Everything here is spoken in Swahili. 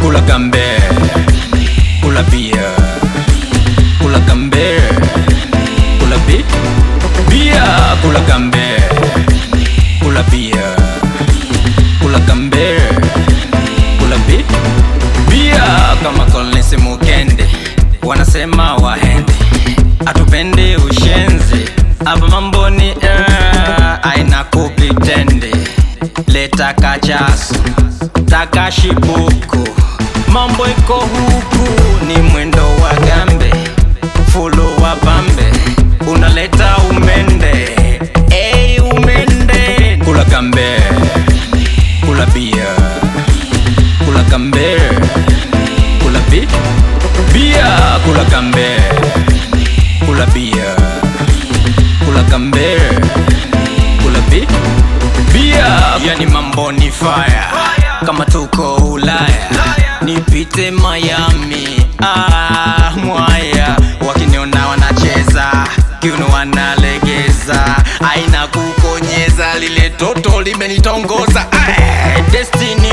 kula gambe kula bia kula gambe kula bi bia kula gambe kula bia kula gambe kula bi bia kama Collins Mukende wanasema wahende atupende ushenzi hapa mambo ni eh, aina kupitende leta kachasu takashibuku mambo iko huku ni mwendo wa gambe fulu wa pambe unaleta umende hey, umende kula gambe kula bia kula gambe kula bi bia kula gambe kula bia kula gambe kula bi bia yani mambo ni fire kama tuko ulaya nipite miami ah, mwaya wakiniona wanacheza kiuno wanalegeza aina kukonyeza lile toto limenitongoza Ay, destiny